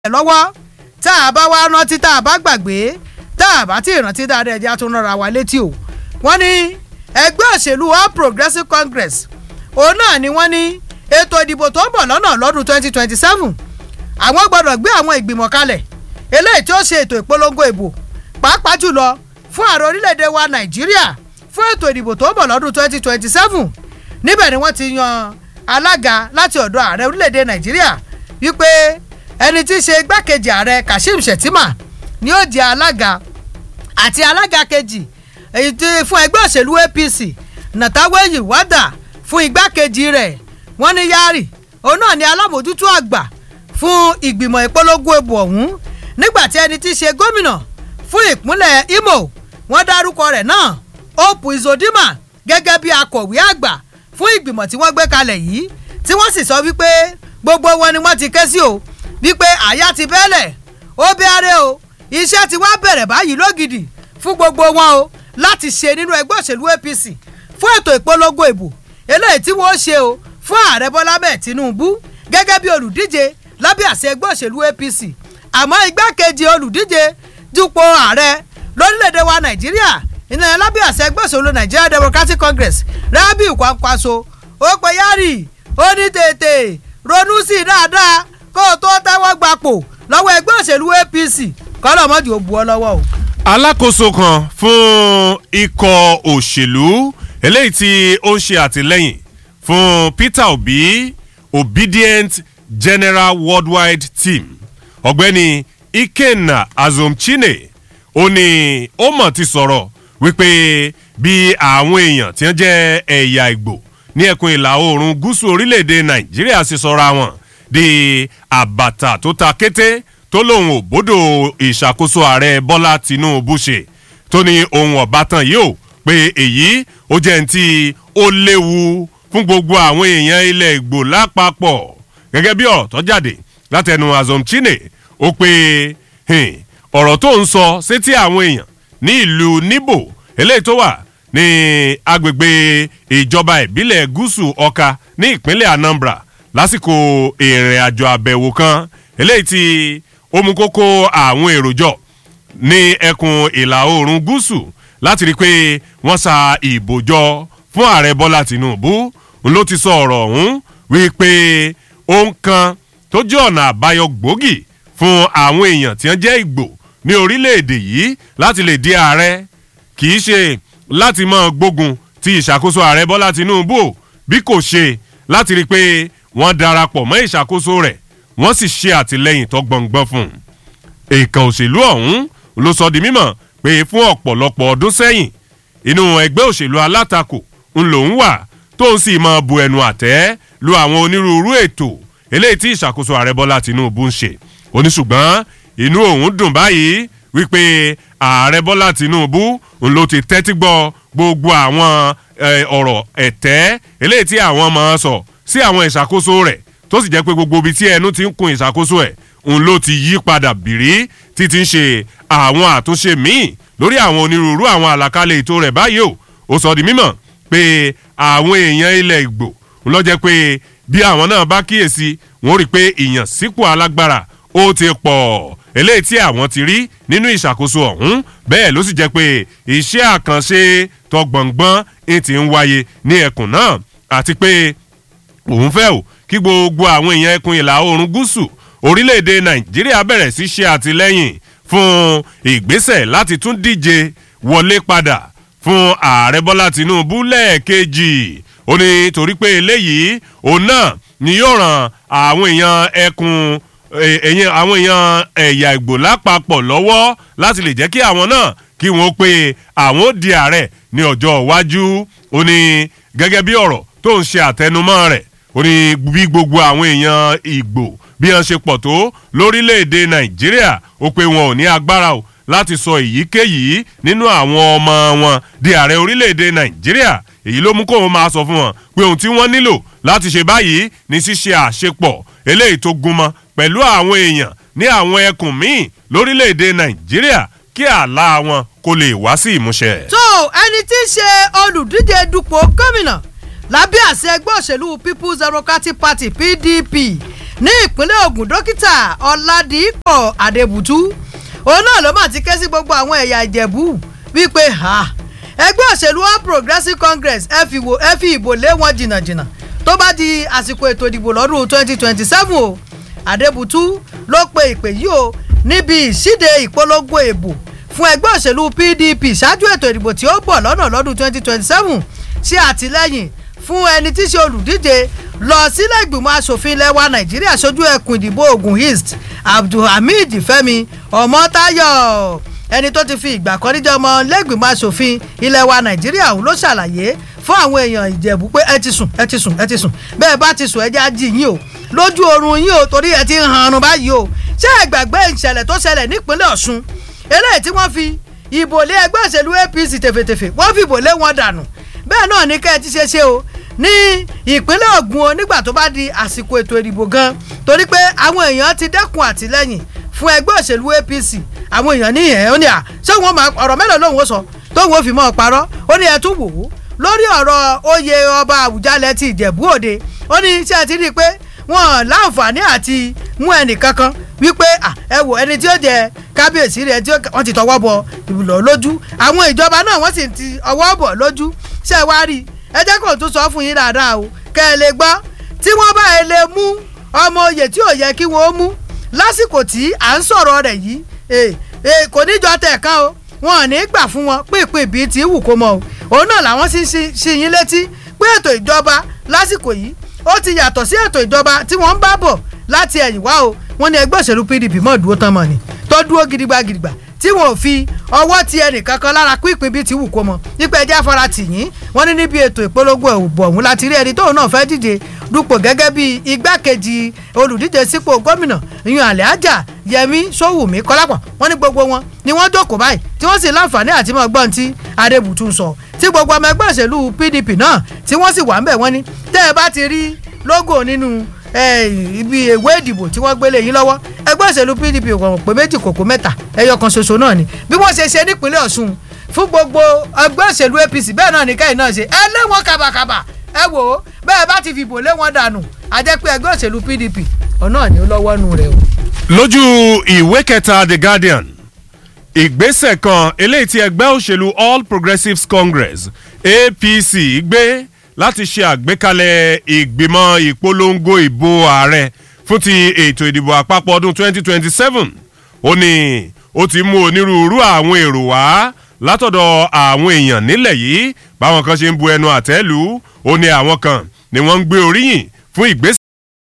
lọ́wọ́ tá a bá wá rántí tá a bá gbàgbé tá a bá tí ì rántí dáadáa ẹja tó rọra wa létí o wọ́n ní ẹgbẹ́ òṣèlú All Progressives Congress òun náà ni wọ́n ní ètò ìdìbò tó ń bọ̀ lọ́nà lọ́dún 2027 àwọn gbọ́dọ̀ gbé àwọn ìgbìmọ̀ kalẹ̀ eléyìí tí ó ṣe ètò ìpolongo ìbò pàápàá jùlọ fún ààrẹ orílẹ̀-èdè wa Nàìjíríà fún ètò ìdìbò tó ń bọ̀ lọ́dún 2027 níbẹ̀ ni wọ́n ti yan alága láti ọ̀dọ̀ ààrẹ orílẹ̀-èdè Nàìjíríà wípé ẹni tí í ṣe igbákejì ààrẹ Kashim Shettima ni ó jẹ́ alága àti alága kejì èyí tí fún ẹgbẹ́ òṣèlú APC Nàtàwéyì Wádà fún igbákejì rẹ̀ wọ́n ní Yari òun náà ni alámòjútó àgbà fún ìgbìmọ̀ ìpolongo ìbò ọ̀hún nígbà tí ẹni tí í ṣe gómìnà fún ìpínlẹ̀ Imo wọ́n dárúkọ rẹ̀ náà Hope Uzodinma gẹ́gẹ́ bí akọ̀wé àgbà fún ìgbìmọ̀ tí wọ́n gbé kalẹ̀ yìí tí wọ́n sì sọ wípé gbogbo wọn ni wọ́n ti ké sí o wípé àyà ti bẹ́lẹ̀ ó bẹ́ẹ̀rẹ̀ o iṣẹ́ ti wá bẹ̀rẹ̀ báyìí lógidì fún gbogbo wọn o láti ṣe nínú ẹgbẹ́ òṣèlú APC fún ètò ìpolongo ìbò eléyìí tí wọ́n ṣe o fún ààrẹ Bọ́lá bẹ́ẹ̀ Tinubu gẹ́gẹ́ bí olùdíje lábẹ́ àṣẹ ẹgbẹ́ òṣèlú APC àmọ́ igbákejì olùdíje dupò ààrẹ lórílẹ̀‐èdè wa Nàìjíríà ìnáyà lábẹ́ àṣẹ ẹgbẹ́ òṣèlú Nigeria Democratic Congress Rabiu Kwankwaso ó pe Yari ó ní tètè ronú sí i dáadáa kó o tó tẹ́wọ́ gbapò lọ́wọ́ ẹgbẹ́ òṣèlú APC kọ́lọ́ mọ́jú ó bu ọ lọ́wọ́ o. alákòóso kan fún ikọ̀ òṣèlú eléyìí tí ó ń ṣe àtìlẹ́yìn fún Peter Obi Obedient General Worldwide Team ọ̀gbẹ́ni Ikenna Azumchine ó ní ó mọ̀ ti sọ̀rọ̀ wípé bí àwọn èèyàn tí wọ́n jẹ́ ẹ̀yà Ìgbò ní ẹkùn ìlà oòrùn gúúsù orílẹ̀-èdè Nàìjíríà sì sọra wọn di àbàtà tó ta kété tó lóun ò bódò ìṣàkóso ààrẹ Bọ́lá Tinubu ṣe tó ní ohun ọ̀bátan yìí ó pé èyí ó jẹ́ ní tí ó léwu fún gbogbo àwọn èèyàn ilẹ̀ Ìgbò lápapọ̀ gẹ́gẹ́ bí ọ̀rọ̀ tó jáde látẹnu Azumchine ó pé ọ̀rọ̀ tó ń sọ sétí àwọn èèyàn ní ìlú Níbò eléyìí tó wà ní agbègbè ìjọba ìbílẹ̀ gúúsù Ọ̀ka ní ìpínlẹ̀ Anambra lásìkò ìrìn àjò àbẹ̀wò kan eléyìí tí ó mú kókó àwọn èrò jọ ní ẹkùn ìlà oòrùn gúúsù láti rí i pé wọ́n sa ìbò jọ fún ààrẹ Bọ́lá Tinubu ló ti sọ ọ̀rọ̀ ọ̀hún wípé ohun kan tó jẹ́ ọ̀nà àbáyọ gbòógì fún àwọn èèyàn tí wọ́n jẹ́ Ìgbò ní orílẹ̀-èdè yìí láti lè di ààrẹ kì í ṣe láti máa gbógun ti ìṣàkóso ààrẹ Bọ́lá Tinubu bí kò ṣe láti rí i pé wọ́n darapọ̀ mọ́ ìṣàkóso rẹ̀ wọ́n sì ṣe àtìlẹ́yìn tó gbọ̀ngbọ́n fún un. èèkàn òṣèlú ọ̀hún ló sọ di mímọ̀ pé fún ọ̀pọ̀lọpọ̀ ọdún sẹ́yìn inú ẹgbẹ́ òṣèlú alátakò ń lòún wà tó ń sì máa bu ẹnu àtẹ́ lu àwọn onírúurú ètò eléyìí tí ìṣàkóso ààrẹ Bọ́lá Tinubu ń ṣe oníṣùgbọ́n inú òun dùn báyìí wípé ààrẹ Bọ́lá Tinubu ń ló ti tẹ́tí gbọ́ gbogbo àwọn ọ̀rọ̀ ẹ̀tẹ́ eléyìí tí àwọn máa sọ sí àwọn ìṣàkóso rẹ̀ tó sì jẹ́ pé gbogbo ibi tí ẹnu ti ń kun ìṣàkóso ẹ̀ òun ló ti yí padà bìrí títí ń ṣe àwọn àtúnṣe míì lórí àwọn onírúurú àwọn àlàkalẹ̀ ètò rẹ̀ báyìí o ó sọ di mímọ̀ pé àwọn èèyàn ilẹ̀ Ìgbò ń lọ jẹ́ pé bí àwọn náà bá kíyèsí wọ́n rí i pé ìyànsípò alágbára ó ti pọ̀ eléyìí tí àwọn ti rí nínú ìṣàkóso ọ̀hún bẹ́ẹ̀ ló sì jẹ́ pé iṣẹ́ àkànṣe tọgbọ̀ngbọ́n ti ń wáyé ní ẹkùn náà àti pé òun fẹ́ o kí gbogbo àwọn èèyàn ẹkùn ìlà oòrùn gúúsù orílẹ̀-èdè nàìjíríà bẹ̀rẹ̀ sí ṣe àtìlẹ́yìn fún ìgbésẹ̀ láti tún díje wọlé padà fún ààrẹ bọ́lá tìǹbù lẹ́ẹ̀kejì ó ní torí pé eléyìí òun náà ni yóò ràn àwọn èèyàn ẹkùn èèyàn àwọn èèyàn ẹ̀yà ìgbò lápapọ̀ lọ́wọ́ láti lè jẹ́ kí àwọn náà kí wọ́n pé àwọn ó di ààrẹ ní ọjọ́ iwájú ó ní gẹ́gẹ́ bí ọ̀rọ̀ tó ń ṣe àtẹnumọ́ rẹ̀ ó ní bí gbogbo àwọn èèyàn ìgbò bí wọ́n ṣe pọ̀ tó lórílẹ̀‐èdè nàìjíríà ó pé wọn ò ní agbára o láti sọ èyíkéyìí nínú àwọn ọmọ wọn di ààrẹ orílẹ̀‐èdè nàìjíríà èyí ló mú kóun máa sọ fún wọn pé ohun tí wọ́n nílò láti ṣe báyìí ní ṣíṣe àṣepọ̀ eléyìí tó gúnmọ́ pẹ̀lú àwọn èèyàn ní àwọn ẹkùn míì lórílẹ̀‐èdè nàìjíríà kí àlá wọn kó lè wá sí ìmúṣẹ. tó ẹni tí í ṣe olùdíje dupò gómìnà lábẹ́ àṣẹ ẹgbẹ́ òṣèlú People's Democratic Party PDP ní ìpínlẹ̀ Ògùn dókítà Ọládìpọ̀ Adébùtú òun náà ló mà ti ké sí gbogbo àwọn ẹ̀yà Ìjẹ̀bú wípé ha ẹgbẹ́ òṣèlú All Progressives Congress ẹ fi wò ẹ fi ìbò lé wọn jìnnàjìnnà tó bá di àsìkò ètò ìdìbò lọ́dún twenty twenty seven o Adébùtú ló pe ìpè yìí o níbi ìṣíde ìpolongo ìbò fún ẹgbẹ́ òṣèlú PDP ṣáájú ètò ìdìbò tí ó bọ̀ lọ́nà lọ́dún twenty twenty seven ṣe àtìlẹ́yìn fún ẹni tí í ṣe olùdíje lọ sílẹ̀ ìgbìmọ̀ asòfin ilẹ̀ wa Nàìjíríà ṣojú ẹkùn ìdìbò Ògùn East Abdulhamid Fẹ́mi Ọmọ́táyọ̀ ẹni tó ti fi ìgbà kan níjọ́ ọmọ lẹ́gbìmọ̀ asòfin ilẹ̀ wa Nàìjíríà òun ló ṣàlàyé fún àwọn èèyàn Ìjẹ̀bú pé ẹ ti sùn ẹ ti sùn ẹ ti sùn bẹ́ẹ̀ bá ti sùn ẹ jẹ́ ají yín o lójú oorun yín o torí ẹ ti ń hanrun báyìí o ṣé ẹ gbàgbé ìṣẹ̀lẹ̀ tó ṣẹlẹ̀ nípínlẹ̀ Ọ̀ṣun eléyìí tí wọ́n fi ìbò lé ẹgbẹ́ òṣèlú APC tèfètèfè wọ́n fi ìbò lé wọn dànù bẹ́ẹ̀ náà ní kẹ́ ẹ ti ṣe ṣe o ní ìpínlẹ̀ Ògùn o nígbà tó bá di àsìkò ètò ìdìbò gan torí pé àwọn èèyàn ti dẹ́kun àtìlẹ́yìn fún ẹgbẹ́ òṣèlú APC àwọn èèyàn ní ẹ̀ ó ní à ṣé wọn máa ọ̀rọ̀ mélòó lòun ó sọ tóun ó fi mọ́ ọ parọ́ ó ní ẹ tún wò ó lórí ọ̀rọ̀ oyè ọba Àwùjalẹ̀ ti Ìjẹ̀bú Òde ó ní ṣé ẹ ti rí i pé wọn láǹfààní àti mú ẹnì kankan wípé ẹ wò ẹni tí ó jẹ kábíyèsí rẹ tí wọ́n ti tọwọ́ bọ ìbùlọ lójú àwọn ìjọba náà wọ́n sì ti ọwọ́ bọ̀ lójú ṣé ẹ wá rí i ẹ jẹ́ kó tún sọ fún yín dáadáa o kẹ́ ẹ lè gbọ́ tí wọ́n bá ẹ lè mú ọmọ oyè tí ò yẹ kí wọ́n mú lásìkò tí à ń sọ̀rọ̀ rẹ̀ yìí kò níjọ tẹ̀ kan o wọn ò ní gbà fún wọn pínpín bíi ti wù kó mọ o òun náà làwọn sì ń ṣí yín létí pé ètò ìjọba lásìkò yìí ó ti yàtọ̀ sí ètò ìjọba tí wọ́n ń bá bọ̀ láti ẹ̀yìn wá o wọ́n ní ẹgbẹ́ òṣèlú PDP mọ̀ dúró tán mọ̀ ni tó dúró gidigba gidigba tí wọn ò fi ọwọ́ ti ẹnìkan kan lára pínpín bíi ti wù kó mọ nípa ẹjẹ́ afárá tì yín wọ́n ní níbi ètò ìpolongo ìbò ọ̀hún láti rí ẹni tóun náà fẹ́ díje dupò gẹ́gẹ́ bí igbákejì olùdíje sípò gómìnà ìyún Alhaja Yẹmí Sówùmí Kọ́lápọ̀ wọ́n ní gbogbo wọn ni wọ́n jókòó báyìí tí wọ́n sì láǹfààní àti mọ̀ gbọ́n tí Adébùtú sọ tí gbogbo ọmọ ẹgbẹ́ òṣèlú PDP náà tí wọ́n sì wà ń bẹ̀ wọ́n ní tẹ́ ẹ bá ti rí lógò nínú ibi ìwé ìdìbò tí wọ́n gbélé yín lọ́wọ́ ẹgbẹ́ òṣèlú PDP kò pé méjì kòkó mẹ́ta ẹyọ kan ṣoṣo náà ni bí wọ́n ṣe ṣe nípínlẹ̀ Ọ̀ṣun fún gbogbo ẹgbẹ́ òṣèlú APC bẹ́ẹ̀ náà ní káyìn náà ṣe ẹ lé wọn kàbàkàbà ẹ wò ó bẹ́ẹ̀ bá ti fìbò lé wọn dànù àjẹ́ pé ẹgbẹ́ òṣèlú PDP ọ̀nà ni ó lọ́wọ́ nù rẹ̀ o. lójú ìwé kẹta The Guardian ìgbésẹ̀ kan eléyìí tí ẹgbẹ́ òṣèlú All Progressives Congress APC gbé láti ṣe àgbékalẹ̀ ìgbìmọ̀ ìpolongo ìbò ààrẹ fún ti ètò ìdìbò àpapọ̀ ọdún 2027 ó ní ó ti mú onírúurú àwọn èrò wá látọ̀dọ̀ àwọn èèyàn nílẹ̀ yìí báwọn kan ṣe ń bu ẹnu àtẹ́ lù ó ní àwọn kan ni wọ́n ń gbé oríyìn fún ìgbésẹ̀